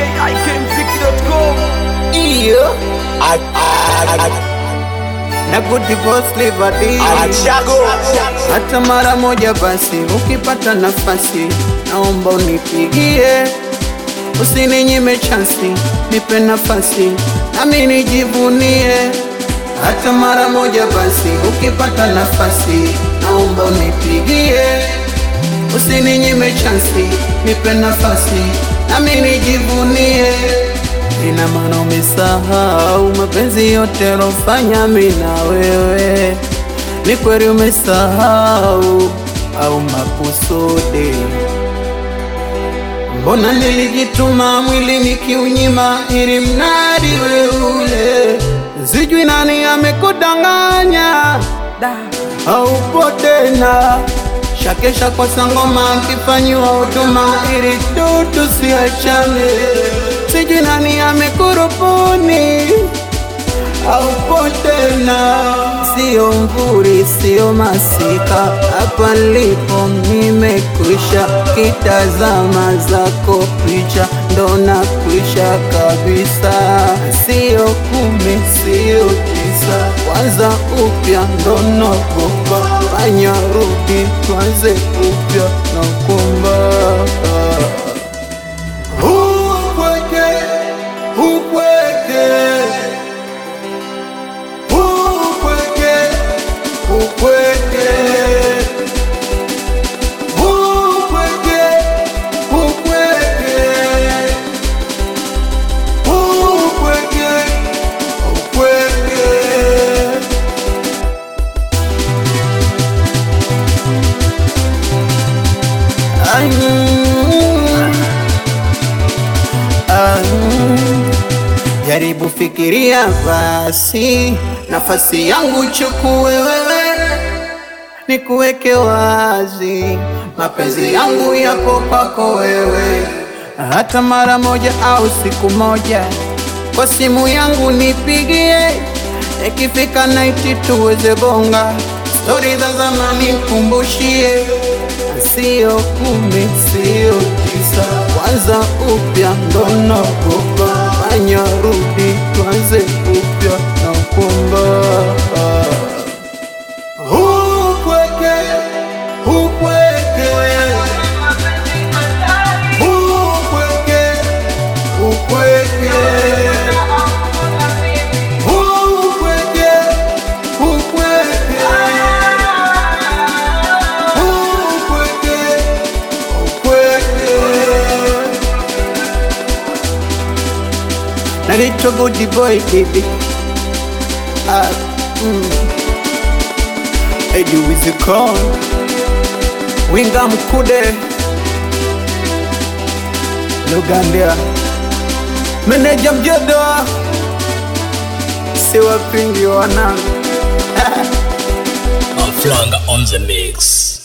ikmziki.com Iyo na good boss liberty hata mara moja basi, ukipata nafasi, naomba unipigie, usininyime chansi, nipe nafasi nami nijivunie. Hata mara moja basi, ukipata nafasi, naomba unipigie, usininyime chansi, nipe nafasi nami nijivunie. Ina maana umesahau mapenzi yote alofanya mimi na wewe ni kweli umesahau au makusudi? Mbona nilijituma mwili nikiunyima ili mnadi wewe ule, sijui nani amekudanganya haupo tena. Shakesha kwa sangoma akifanyiwa huduma ili tu tusiachane, sijui nani amekurubuni haupo tena, sio mvuri, sio masika, hapa nilipo nimekwisha, kitazama zako picha ndo nakwisha kabisa, sio kumi, sio tisa, kwanza upya ndo nakupa, fanya rudi, tuanze upya nakumba Ukweke, ukweke Ukweke, ukweke, ukweke, ukweke, ukweke, ukweke. Ay, mm, ah, mm. Jaribu fikiria basi, nafasi yangu chukue wewe, nikuweke wazi, mapenzi yangu yapo kwako wewe, hata mara moja au siku moja, kwa simu yangu nipigie, ikifika naiti tuweze bonga, stori za zamani kumbushie, sio kumi, sio tisa, kwanza upya ndo nakupa, fanya rudi, tuanze upya na kumba ukweke, ukweke, ukweke, ukweke, ukweke, ukweke, ukweke, ukweke. Naitwa Goody Boy baby. Ah, mm. Eddie Wizikon Winga Mkude Lugambia Meneja Mjodoa Siwapingi wanangu Flanga on the mix.